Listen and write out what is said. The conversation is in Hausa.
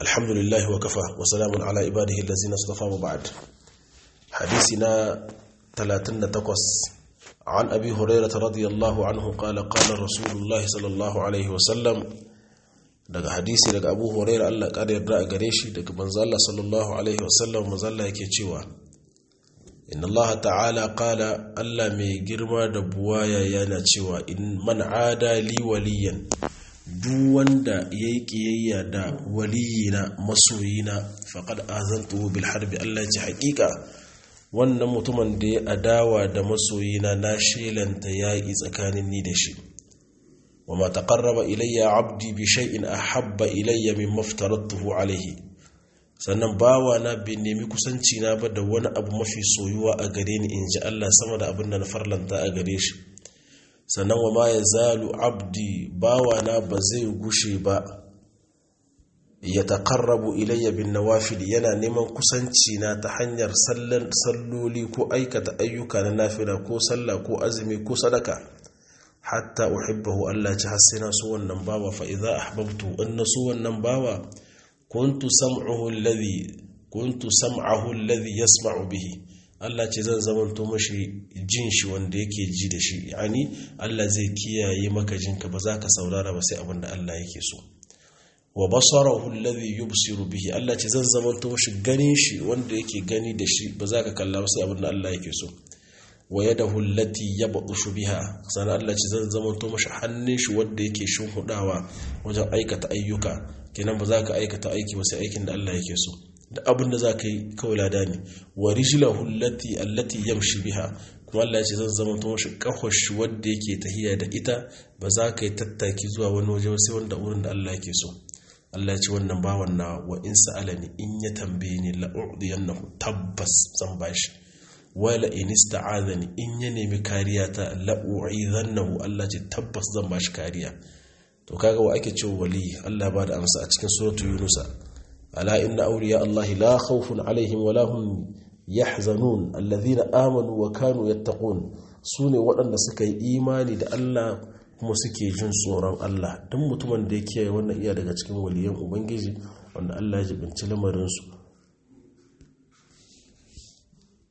alhamdulillahi wa kafa wa salamun ala ibadihi allazina istafa wa ba'd hadisina 38 عن أبي هريرة رضي الله عنه قال قال رسول الله صلى الله عليه وسلم daga hadisi daga abu huraira Allah ƙara yarda a gare shi daga manzo Allah sallallahu alaihi wasallam manzo Allah yake cewa inna Allah ta'ala qala Allah mai girma da buwaya yana cewa in man ada li waliyan duk wanda yayi kiyayya da waliyina masoyina faqad azantuhu bil harbi Allah ya haƙiƙa wannan mutumin da ya adawa da masoyina na shelanta yaƙi tsakanin ni da shi وما تقرب إلي عبدي بشيء أحب إلي مما افترضته عليه sannan bawa na bai nemi kusanci na ba da wani abu mafi soyuwa a gare ni in ji Allah sama da abin da na farlanta a gare shi sannan wa ma ya zalu abdi bawa na ba zai gushe ba ya taƙarrabu ilayya bin nawafil yana neman kusanci na ta hanyar salloli ko aikata ayyuka na nafila ko sallah ko azumi ko sadaka hatta uhibbahu Allah ci har sai na so wannan bawa fa idza ahbabtu in na so wannan bawa kuntu sam'uhu alladhi kuntu sam'ahu alladhi yasma'u bihi Allah ce zan zamanto mashi jin shi wanda yake ji da shi yani Allah zai kiyaye maka jinka ba za ka saurara ba sai abin da Allah yake so wa basarahu alladhi yubsiru bihi Allah ce zan zamanto mashi ganin shi wanda yake gani da shi ba za ka kalla ba sai abin da Allah yake so wa yadahu allati yabdushu biha sanan Allah ce zan zama to mashi hannun shi wanda yake hudawa wajen aikata ayyuka kenan ba za ka aikata aiki ba sai aikin da Allah yake so da abin da za ka yi kawai lada ne wa rijlahu allati allati yamshi biha kuma Allah ce zan zama to mashi kahwar shi wanda yake tahiya da ita ba za ka yi tattaki zuwa wani waje sai wanda wurin da Allah yake so Allah ce wannan bawan na wa in sa'alani in ya tambaye ni la'udiyannahu tabbas zan bashi wala in ista'adani in ya nemi kariya ta la'u'idhannahu Allah ce tabbas zan bashi kariya to kaga wa ake cewa wali Allah ba da amsa a cikin suratu Yunus ala inna awliya Allah la khawfun alaihim wa lahum yahzanun alladhina amanu wa kanu yattaqun sune waɗanda suka yi imani da Allah kuma suke jin tsoron Allah duk mutumin da ya kiyaye wannan iya daga cikin waliyan ubangiji wanda Allah ya jibinci lamarin su